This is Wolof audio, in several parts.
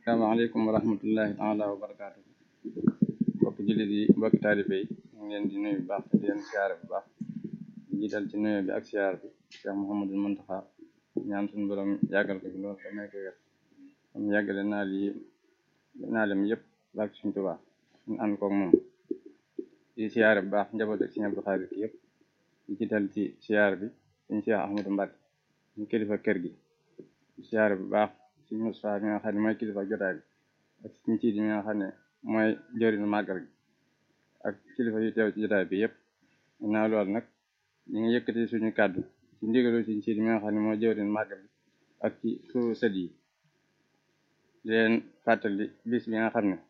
asalaamaaleykum wa rahmatullahi taala wa barakaatu mbokki jullit yi mbokki taalibe yi ñu ngi leen di nuyu bu baax di leen siyaare bu baax di jiital ci nuyu bi ak siyaar bi Cheikh Mouhamadul Muntaxa ñaan suñu borom yàggal ko fi loolu te may ko wér am yàggale naal yi naalem yëpp baak suñ tubaa ñu ànd koog moom di siyaare bu baax njaboot ak Sëriñ Abdou Khadre ki yëpp di jiital ci siyaar bi suñ Cheikh Ahmadou Mbacke ñu kilifa kër gi siyaare bu baax suñ Mustafaa mi nga xam ne mooy kilifa jotaay bi ak suñ ciit mi nga xam ne mooy jëriñu màggal gi ak kilifa yu teew ci jotaay bi yëpp naa loolu nag ñu ngi yëkkati suñu kàddu ci ndigalu suñ ciit mi nga xam ne mooy jëriñu màggal gi ak ci suñu sët yi di leen fàttali bis bi nga xam ne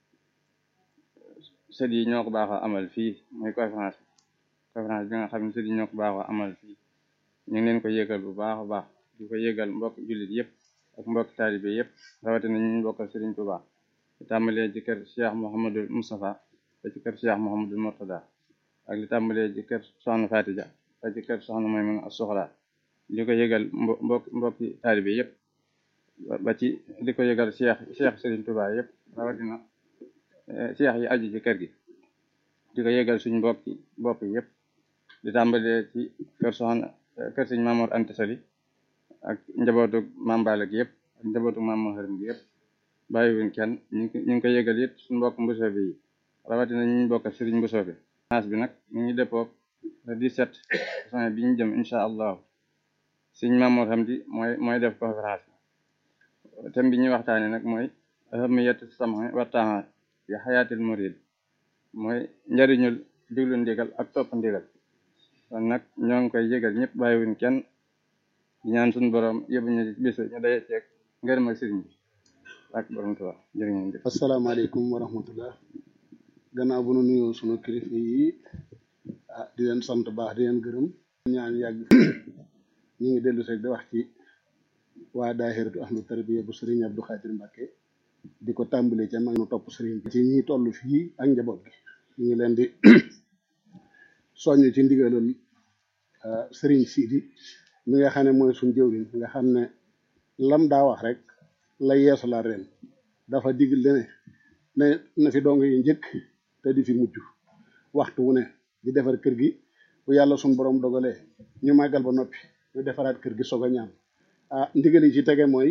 sët yi ñoo ko baaxoo amal fii muy conférence bi conférence bi nga xam ne sët yi ñoo ko baaxoo amal fii ñu ngi leen ko yëgal bu baax a baax di ko yëgal mbokk jullit yëpp ak mbokk taalibe yëpp rawatina ñu bokkal Sëriñ Tuubaa li tàmbalee ci kër Cheikh Mouhamadul Moustapha ba ci kër Cheikh Mouhamadul Mourtada ak li tàmbalee ci kër Soxna Fatija ba ci kër Soxna Maymuna As-Suxra di ko yëgal mbokk mbokki taalibe yëpp ba ci di ko yëgal Cheikh Cheikh Sëriñ Tuubaa yëpp rawatina Cheikh yi aju ci kër gi di ko yëgal suñ mbokki bopp yëpp di tàmbalee ci kër Soxna kër Sëriñ Mamoor Anta Sali ak njabootu Maam Balla gi yëpp ak njabootu Maam Maharam gi yëpp bàyyiwuñ kenn ñu ngi ko yëgal it suñu mbokk mbusoobe yi rawatina ñu ñu bokk sëriñ mbusoobe naas bi nag ñu ngi dëppoog le 17 juin bi ñu jëm incha allahu sëriñ Mamoor Hamdi mooy mooy def conférence bi thème bi ñuy waxtaane nag mooy ahamiyatu sam'i wa ta'a fi xayaatil murid mooy njariñul diglu ndigal ak topp ndigal kon nag ñoo ngi koy yëgal ñëpp bàyyiwuñ kenn di ñaan suñu borom yóbbu ñu bis ñu daje ceeg ngërëm ak sëriñ bi ak borom Tuubaa jërë ngeen jëf asalaamaaleykum wa rahmatullah gannaaw bu nu nuyoo sunu kilifa yi ah di leen sant baax di leen gërëm ñaan yàgg ñu ngi dellu seeg di wax ci waa daahiratu ahlu tarbiya bu sëriñ Abdou Khadre Mbacke di ko tàmbalee ca mag nu topp sëriñ bi ci ñi toll fii ak njaboot gi ñu ngi leen di soññ ci ndigalal sëriñ Sidi mi nga xam ne mooy suñ jëwriñ nga xam ne lam daa wax rek la yeesu la ren dafa digal ne ne na fi dong yi njëkk te di fi mujj waxtu wu ne di defar kër gi bu yàlla suñ borom dogalee ñu màggal ba noppi ñu defaraat kër gi soog a ñaam ah ndigal yi ci tege mooy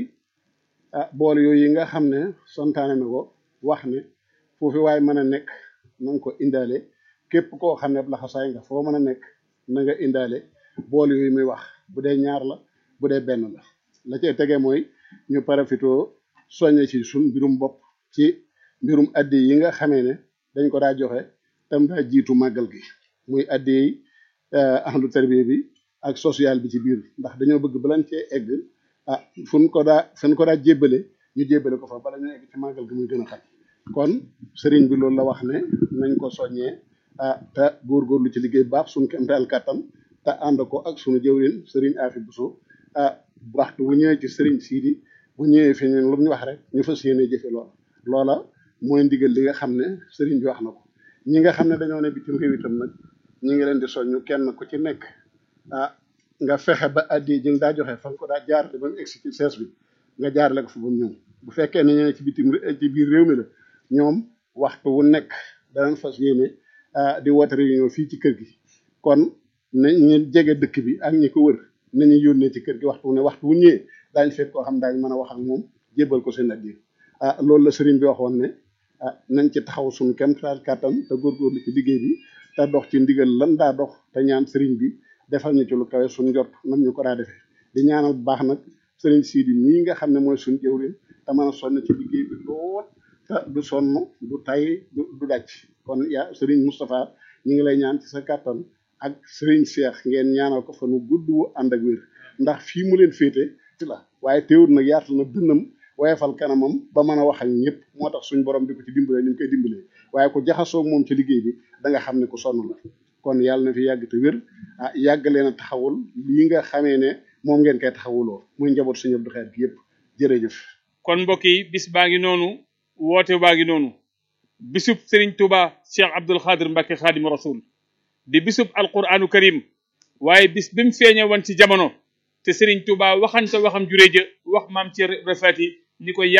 ah bool yooyu yi nga xam ne santaane na ko wax ne foofu waaye mën a nekk na nga ko indaale képp koo xam ne laxasaay nga foo mën a nekk na nga indaale bool yooyu muy wax bu dee ñaar la bu dee benn la la cay tege mooy ñu parafitoo soññe ci suñ mbirum bopp ci mbirum addi yi nga xamee ne dañ ko daa joxe tam daa jiitu màggal gi muy addi yi ahlu tarbiya bi ak social bi ci biir ndax dañoo bëgg balan cee egg ah fuñ ko daa fuñ ko daa jébbale ñu jébbale ko fa bala ñu egg ci màggal gi muy gën a xam kon sëriñ bi loolu la wax ne nañ ko soññee ah te góorgóorlu ci liggéey baax suñ kemtaal kàttan te ànd ko ak suñu jëwrin sëriñ Afi Buso ah waxtu bu ñëwee ci sëriñ Sidi bu ñëwee fi ñun lu ñu wax rek ñu fas yéene jëfe loola loola mooy ndigal li nga xam ne sëriñ bi wax na ko ñi nga xam ne dañoo ne bitim réew itam nag ñi ngi leen di soññu kenn ku ci nekk ah nga fexe ba addi ji nga daa joxe fa nga ko daa jaarale ba mu egsi ci sees bi nga jaarale ko fa ba mu ñëw bu fekkee ne ñene ci bitim ci biir réew mi la ñoom waxtu wu nekk danañ fas yéene di woote réunion fii ci kër gi kon na ñu jege dëkk bi ak ñi ko wër nañu yónnee ci kër gi waxtu wu ne waxtu wu ñëwee daañ fekk koo xam daañ mën a wax ak moom jébbal ko seen addi ah loolu la sëriñ bi waxoon ne ah nañ ci taxaw suñu kem taal kàttan te góorgóorlu ci liggéey bi te dox ci ndigal lan daa dox te ñaan sëriñ bi defal ñu ci lu kawe suñ njort nam ñu ko daa defee di ñaanal bu baax nag sëriñ Sidi mii nga xam ne mooy suñ jëwriñ te mën a sonn ci liggéey bi lool te du sonn du tay du daj kon yaa sëriñ Moustapha ñu ngi lay ñaan ci sa kàttan ak sëriñ Cheikh ngeen ñaanal ko fa nu gudd wu ànd ak wér ndax fii mu leen féete ci la waaye teewul nag yaatal na dënnam woyefal kanamam ba mën a wax ak ñëpp moo tax suñ borom di ko ci dimbalee ni ñu koy dimbalee waaye ku jaxasoo moom ci liggéey bi da nga xam ne ku sonn la kon yàlla na fi yàgg te wér ah yàgg leen a taxawul lii nga xamee ne moom ngeen koy taxawuloo muy njaboot suñu Abdou Khadre gi yëpp jërëjëf. kon mbokk yi bis baa ngi noonu woote baa ngi noonu bisub Serigne Touba Cheikh Abdoul Khadre Mbacke Khadim Rasoul di bisub alquranu karim waaye bis bi mu feeñe woon ci jamono te Serigne Touba waxante waxam juree ja wax maam ci rafet yi ni ko